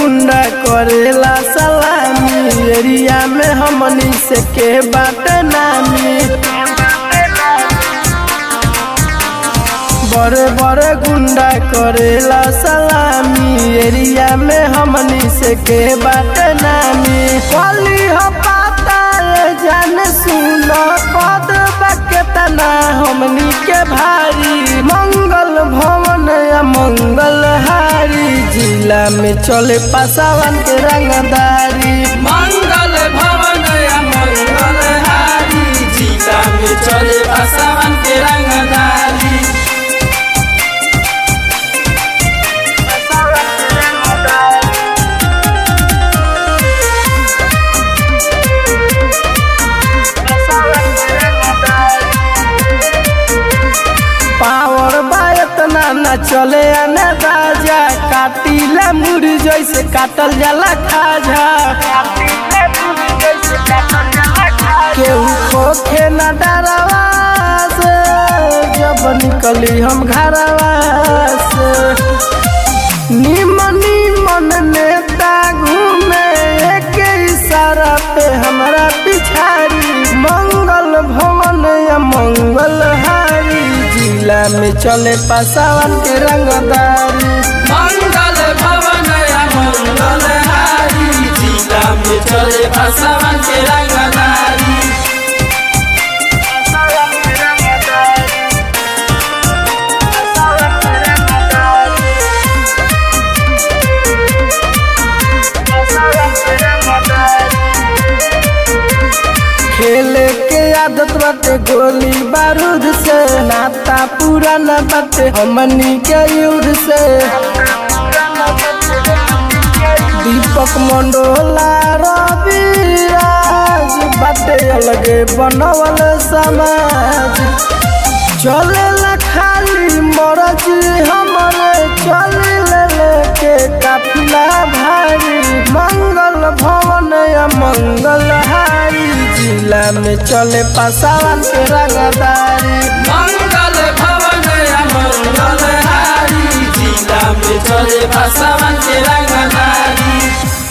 गुंडा करेला सलामी एरिया में हमनी से के बाट नामी बड़े बड़े गुंडा करेला सलामी एरिया में हमनी से के बाट नामी कली हो पाता ये जान सुन पद बकेतना हमनी के भारी मंगल भवन या मंगल हारी जिला में चले पासावन के रंगदारी मंगल भवन या मंगल हारी जीता में चले बसवन के रंगदारी पावर बा इतना न चले आना राजा काटिला मुड़ी जैसे काटल जाला खाजा केहू खोखे न डरवा से जब निकली हम घरवा से निमन निमन नेता घूमे एक इशारा पे हमरा पिछाड़ी मंगल भवन या मंगल हारी जिला में चले पासावन के रंगदारी मंगल भवन या मंगल हारी जीता में चले बसवन के रंगदारी खेले के आदत बाटे गोली बारूद से नाता पुराना बाटे हमनी के युद्ध से दीपक मंडोला रवि राज बाटे अलगे बनवल समाज चले खाली मरज हमरे चले लेके काफिला भारी मंगल भवन या मंगल हारी जिला में चले पासावन के रंगदारी मंगल भवन या मंगल हारी जिला में चले बसवन के रंगदारी